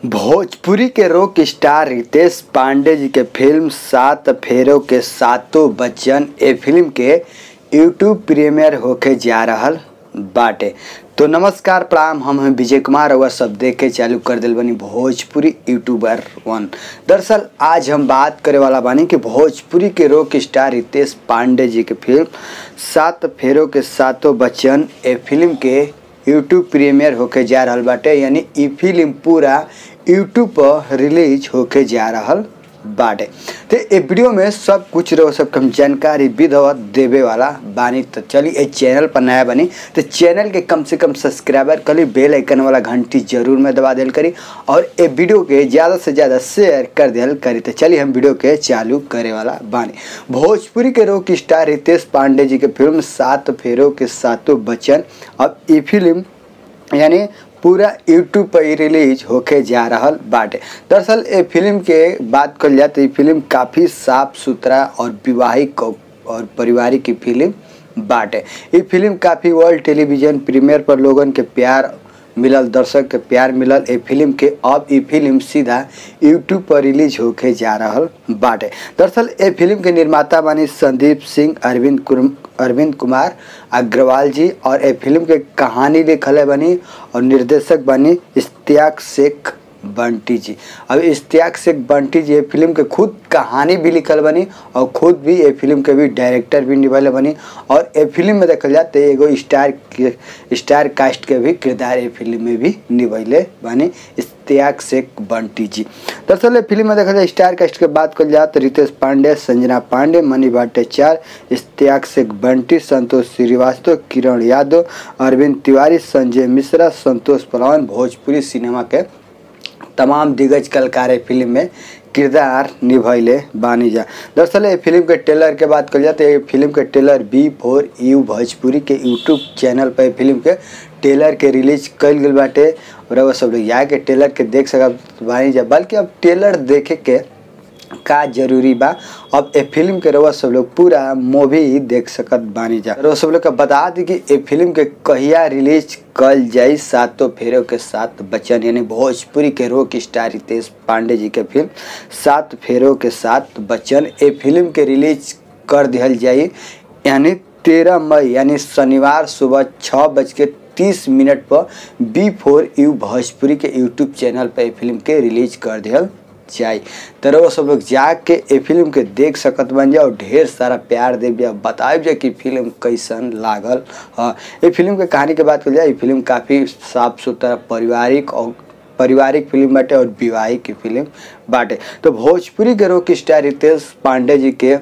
भोजपुरी के rock star Ritesh Pandey जी के फिल्म सात फेरों के सातों बच्चन ए फिल्म के यूट्यूब प्रीमियर होके जा रहल बाटे तो नमस्कार प्रणाम हम हैं विजय कुमार और सब देखे चालू कर दिल बनी भोजपुरी यूट्यूबर वन दरअसल आज हम बात करे वाला बानी कि भोजपुरी के रॉक स्टार रितेश पांडे जी के फिल्म सात फेरों के सातों बच्चन ए फिल्म के यूट्यूब प्रीमियर होके जा रहल बाटे यानी ई फिल्म पूरा यूट्यूब पर रिलीज होके जा रहल बाटे तो ए वीडियो में सब कुछ रहो सब कम जानकारी विधवत देवे वाला बानी तो चली ए चैनल पर नया बनी तो चैनल के कम से कम सब्सक्राइबर करी बेल आइकन वाला घंटी जरूर में दबा दिल करी और ए वीडियो के ज़्यादा से ज़्यादा शेयर कर दिल करी तो चलिए हम वीडियो के चालू करे वाला बानी भोजपुरी के रॉक स्टार रितेश पांडे जी के फिल्म सात फेरों के सातों बच्चन अब ई फिल्म यानी पूरा यूट्यूब पर ही रिलीज होके जा रहल बाटे दरअसल ए फिल्म के बात कल जाए तो ये फिल्म काफ़ी साफ सुथरा और विवाहिक और पारिवारिक की फिल्म बाटे ये फिल्म काफ़ी वर्ल्ड टेलीविजन प्रीमियर पर लोगन के प्यार मिलल दर्शक के प्यार मिलल ए फिल्म के अब ई फिल्म सीधा यूट्यूब पर रिलीज होके जा रहल बाटे दरअसल ए फिल्म के निर्माता बानी संदीप सिंह अरविंद कुर अरविंद कुमार अग्रवाल जी और ए फिल्म के कहानी लिखल बनी और निर्देशक बनी इश्तियाक शेख बंटी जी अब इश्तियाक शेख बंटी जी ये फिल्म के खुद कहानी भी लिखल बनी और खुद भी ये फिल्म के भी डायरेक्टर भी निभाले बनी और ये फिल्म में देखल जाए तो एगो स्टार स्टार कास्ट के भी किरदार ये फिल्म में भी निभैले बनी इश्तियाक शेख बंटी जी दरअसल ये फिल्म में देखा जाए स्टार कास्ट के बात कल जाए तो रितेश पांडे संजना पांडे मणि भट्टाचार्य इश्तियाक शेख बंटी संतोष श्रीवास्तव किरण यादव अरविंद तिवारी संजय मिश्रा संतोष पलवान भोजपुरी सिनेमा के तमाम दिग्गज कलाकार फिल्म में किरदार निभैले बानी जा दरअसल ये फिल्म के ट्रेलर के बात कल जाए तो ये फिल्म के trailer B four U Bhojpuri के यूट्यूब चैनल पर फिल्म के ट्रेलर के रिलीज कल गई बाटे और वो सब लोग जाके ट्रेलर के देख सकब बानी जा बल्कि अब ट्रेलर देखे के का जरूरी बा अब ए फिल्म के रउआ सब लोग पूरा मूवी देख सकत बानी जा रउआ सब लोग का बता दी कि ए फिल्म के कहिया रिलीज कल जाई सातों फेरों के साथ बच्चन यानी भोजपुरी के रॉक स्टार रितेश पांडे जी के फिल्म सात फेरों के साथ बच्चन ए फिल्म के रिलीज कर दिहल जाई यानी तेरह मई यानी शनिवार सुबह छः बज के तीस मिनट पर बी फोर यू भोजपुरी के यूट्यूब चैनल पर ए फिल्म के रिलीज कर दिहल जाई तो वो सब लोग जाके ए फिल्म के देख सकत बन जाओ ढेर सारा प्यार दे जा बताए जा कि फिल्म कैसन लागल हाँ ये फिल्म के कहानी के बात कर जाए ये फिल्म काफ़ी साफ सुथरा पारिवारिक और पारिवारिक फिल्म बाटे और विवाहिक की फिल्म बाटे तो भोजपुरी के रॉक स्टार रितेश पांडे जी के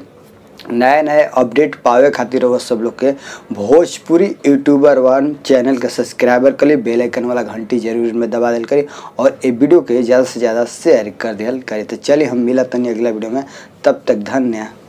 नए नए अपडेट पावे खातिर वो सब लोग के भोजपुरी यूट्यूबर वन चैनल के सब्सक्राइबर करी बेल आइकन वाला घंटी जरूर में दबा दिल करी और ये वीडियो के ज़्यादा से ज़्यादा शेयर कर दिया करी तो चलिए हम मिला तनी अगला वीडियो में तब तक धन्यवाद